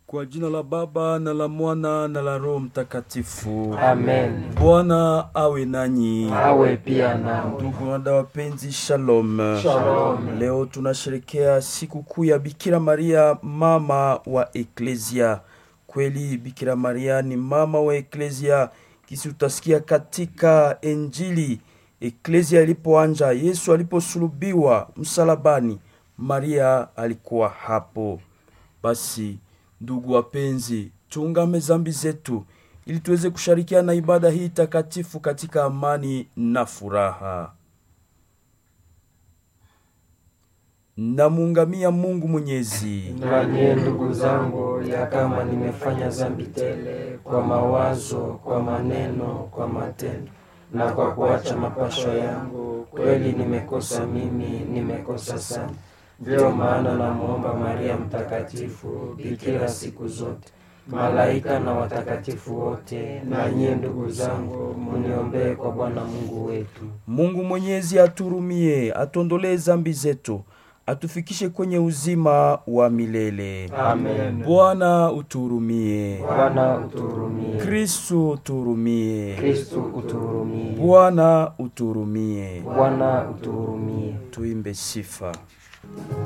Kwa jina la Baba na la Mwana na la Roho Mtakatifu. Amen. Bwana awe nanyi. Awe pia nawe. Ndugu na dada wapenzi, shalom. Shalom. Leo tunasherekea siku kuu ya Bikira Maria, mama wa Eklesia. Kweli Bikira Maria ni mama wa Eklesia, kisi utasikia katika Injili. Eklesia ilipoanja, Yesu aliposulubiwa msalabani, Maria alikuwa hapo. Basi ndugu wapenzi, tuungame zambi zetu ili tuweze kushirikiana na ibada hii takatifu katika amani na furaha. Namuungamia Mungu Mwenyezi, Nanye ndugu zangu, ya kama nimefanya dhambi tele kwa mawazo, kwa maneno, kwa matendo na kwa kuacha mapasho yangu, kweli nimekosa mimi, nimekosa sana. Ndiyo maana namwomba Maria Mtakatifu, bikira siku zote, malaika na watakatifu wote, na nyie ndugu zangu, muniombee kwa Bwana Mungu wetu. Mungu Mwenyezi aturumie, atondolee zambi zetu, atufikishe kwenye uzima wa milele. Amen. Bwana uturumie. Bwana uturumie. Kristu uturumie. Kristu uturumie. Bwana uturumie. Bwana uturumie. Tuimbe sifa.